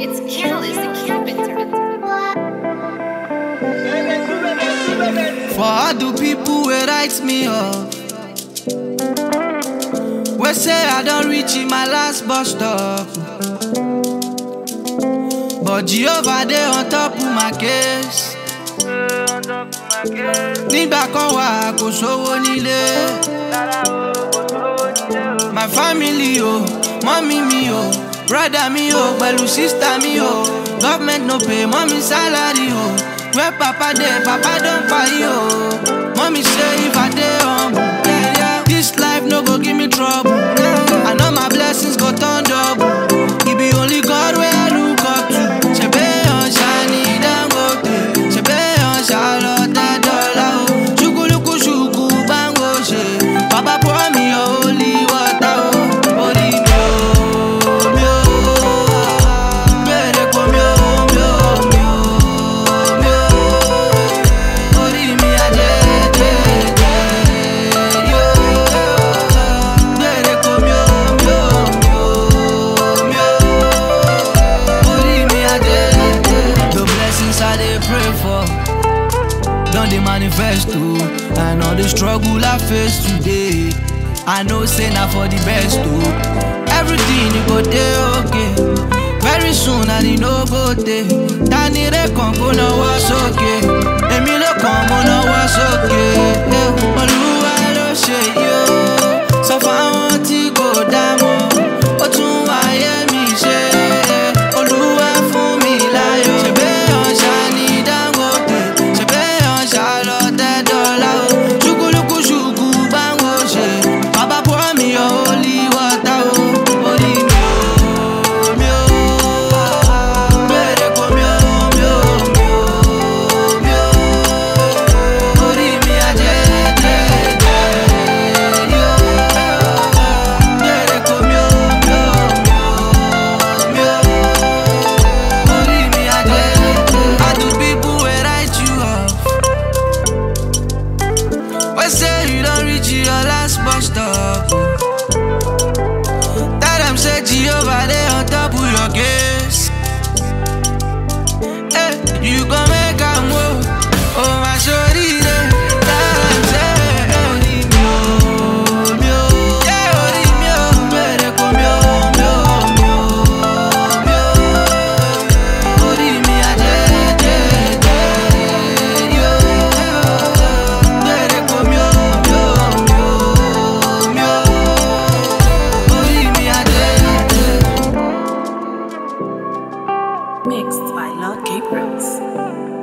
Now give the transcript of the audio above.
It's Careless the Carpenter. For all the people wey write me off wey say I don reach in my last bus stop but Jehovah dey on top of my case nígbà kan wà kò sówó nílé my family o mọ́mí mi o brother mi o pẹ̀lú sister mi o government no pay mọ́mí salary o where papa dey papa don kpai o mọ́mí say if I dey humble yeah, yeah, this life no go give me trouble I know my blessings go turn double e be only God wey I look up to ṣebí ọ̀ṣà ni Dangote ṣebí ọ̀ṣà lọ tẹ́ dọ́là o ṣùkúlùkù ṣùkú gbàngbò ṣe bàbá pour me your holy water o orí mi o mi o gbèrè kò mi o mi o mi o mi o orí mi àjẹjẹjẹ yó gbèrè kò mi o mi o mi o mi o orí mi àjẹjẹ. The blessings I dey pray for. Don dey manifest o and all the struggle I face today I know say na for the best o everything e go dey okay very soon and e no go tey tani re kan kó náwó sókè èmi ló kàn mo náwó sókè eh, olúwa ló ṣe yìí o sọ fáwọn tí kò dá mọ́ ó tún wáyé mi ṣe olúwa fún mi láyọ̀ ṣèbí ọ̀ṣà ni Dangote ṣèbí ọ̀ṣà lọ tẹ́ dọ́là o ṣùkúlùkù ṣùkú gbàngbò ṣe bàbá pour me your holy water o orí mi o mi o gbèrè kò mi o mi o mi o mi o orí mi àjẹjẹjẹ yó gbèrè kò mi o mi o mi o mi o orí mi àjẹjẹ. I do people wey write you off. wey say you don reach your last bus stop. Tell them say Jehovah dey on top of your case. Hey, you go make am o, oh my sorire. Tell them say orí mi o, mi o, yeah orí mi o, gbèrè kò mi o, mi o, mi o, mi o. Orí mi àjẹjẹjẹ yó. Gbèrè kò mi o, mi o, mi o, mi o. Orí mi àjẹjẹ. Mixed by Lord Gabriels.